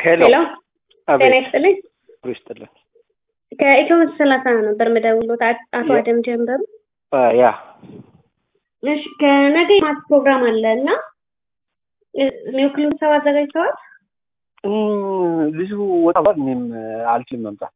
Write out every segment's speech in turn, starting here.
ሄሎ ሄሎ ጤና አቤት ይስጥልኝ። ይስጥልን። ከኢትዮ ሰላሳ ነበር የምደውልዎት። አ- አቶ ያ- አደም ጀንበሩ። አ፣ ያ እሺ ከነገ የማት ፕሮግራም አለ እና እ- የሚወክሉት ሰው አዘጋጅተዋል? እም፣ ልጁ ወጣ ብሏል። እኔም አልችልም መምጣት።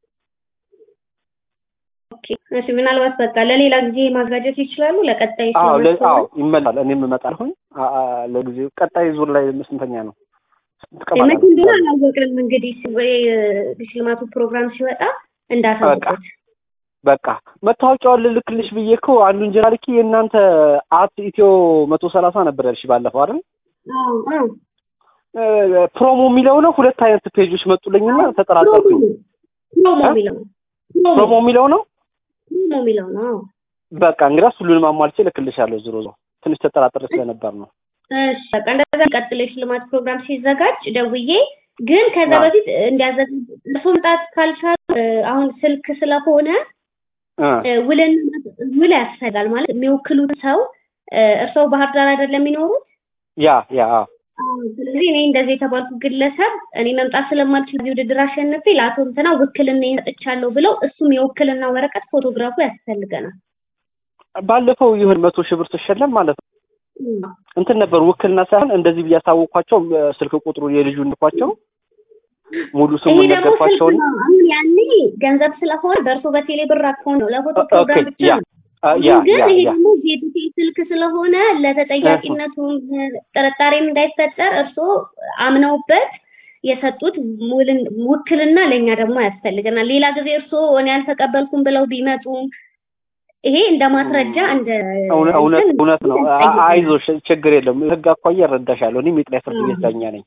ኦኬ እሺ። ምናልባት በቃ ለሌላ ጊዜ ማዘጋጀት ይችላሉ። ለቀጣይ አዎ ለ- ስለማስተዋል አዎ ይመላል። እኔም እመጣለሁኝ። አ- አ፣ ለጊዜው ቀጣይ ዙር ላይ ስንተኛ ነው? ስንት ቀን መቼ ማለት እንደሆነ ነው? አላወቅንም። እንግዲህ ሲ- ወይ እ፣ ሽልማቱ ፕሮግራም ሲወጣ እንዳሳውቁት። በቃ መታወቂያውን ልልክልሽ ብዬ እኮ አንዱን ጀራ ልኬ የእናንተ አት ኢትዮ መቶ ሰላሳ ነበር ያልሽ ባለፈው አይደል? አዎ አዎ እ፣ ፕሮሞ የሚለው ነው። ሁለት አይነት ፔጆች መጡልኝና ተጠራጠርኩኝ። ፕሮሞ እ? የሚለው ነው። ፕሮሞ ፕሮሞ የሚለው ነው። ፕሮሞ የሚለው ነው። አዎ። በቃ እንግዲያስ ሁሉንም አሟልቼ እልክልሻለሁ። ዞሮ ዞሮ ትንሽ ተጠራጥሬ ስለነበር ነው። እሺ በቃ እንደዛ ቀጥሎ የሽልማት ፕሮግራም ሲዘጋጅ ደውዬ ግን ከዛ አዎ። በፊት እንዲያዘጋጅ እርሶ መምጣት ካልቻሉ እ፣ አሁን ስልክ ስለሆነ እ፣ እ፣ ውልን ውል ያስፈልጋል ማለት የሚወክሉት ሰው እ፣ እርስዎ ባህር ዳር አይደለም የሚኖሩት? ያ ያ አዎ። አዎ። ስለዚህ እኔ እንደዚህ የተባልኩ ግለሰብ እኔ መምጣት ስለማልችል እዚህ ውድድር አሸንፌ ለአቶ እንትና ውክልና ሰጥቻለሁ ብለው እሱም የውክልና ወረቀት ፎቶግራፉ ያስፈልገናል። ባለፈው ይሁን መቶ ሺህ ብር ትሸለም ማለት ነው። እም። እንትን ነበር ውክልና ሳይሆን እንደዚህ ብዬ ያሳወቅኳቸው እ፣ ስልክ ቁጥሩ የልጁ እንኳቸው ሙሉ ይሄ ስሙን ደግሞ ስልክ ነገርኳቸውን ነው። አሁን ያኔ ገንዘብ ስለሆነ በእርሶ በቴሌ ብር አካውንት ነው ለፎቶ ኦኬ ፕሮግራም ብቻ ያ ነው። አ፣ ያ ግን ያ ይሄ ያ ደግሞ የዲቴ ስልክ ስለሆነ ለተጠያቂነቱም ጥርጣሬም እንዳይፈጠር እርስዎ አምነውበት የሰጡት ውልን- ውክልና ለእኛ ደግሞ ያስፈልገናል። ሌላ ጊዜ እርስዎ እኔ አልተቀበልኩም ብለው ቢመጡም ይሄ እንደ ማስረጃ እንደ እውነ- እውነት እንትን እውነት ነው። አ- ያስጠይቀናል። አይዞሽ ችግር የለም። ህግ አኳያ እረዳሻለሁ። እኔም የጠቅላይ ፍርድ ቤት ዳኛ ነኝ።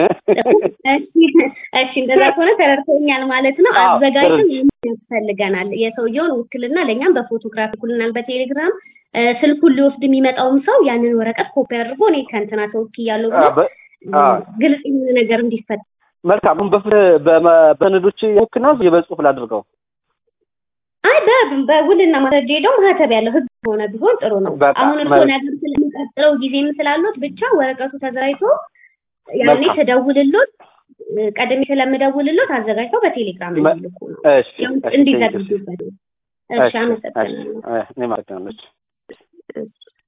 እሺ እሺ፣ እንደዛ ከሆነ ተረድቶኛል ማለት ነው። አዎ፣ አዘጋጅም ተረድቼ። ያስፈልገናል የሰውየውን ውክልና ለእኛም በፎቶግራፍ ይልኩልናል በቴሌግራም እ፣ ስልኩን ሊወስድ የሚመጣውም ሰው ያንን ወረቀት ኮፒ አድርጎ እኔ ከእንትና ተወክያለሁ አ፣ ብሎ በ- አ፣ ግልጽ የሆነ ነገር እንዲፈጠር መልካም። አሁን በፍ- በመ- በሰነዶች ውክና የበጽሁፍ ላድርገው። አይ በ- በውልና ማስረጃ ሄደው ማህተብ ያለው ህግ ሆነ ቢሆን ጥሩ ነው። በቃ አሁን እርስዎ መልካም። ነገር ስለሚቀጥለው ጊዜም ስላሉት ብቻ ወረቀቱ ተዘጋጅቶ ያኔ መልካም። ስደውልሎት እ፣ ቀድሜ ስለምደውልሎት አዘጋጅተው በቴሌግራም መ- እንዲልኩ ነው እሺ ያው እሺ፣ ቴንኪው። እንዲዘግጁበት። እሺ እሺ፣ እሺ፣ አመሰግናለሁ። እ፣ እኔም አመሰግናለሁ። እሺ።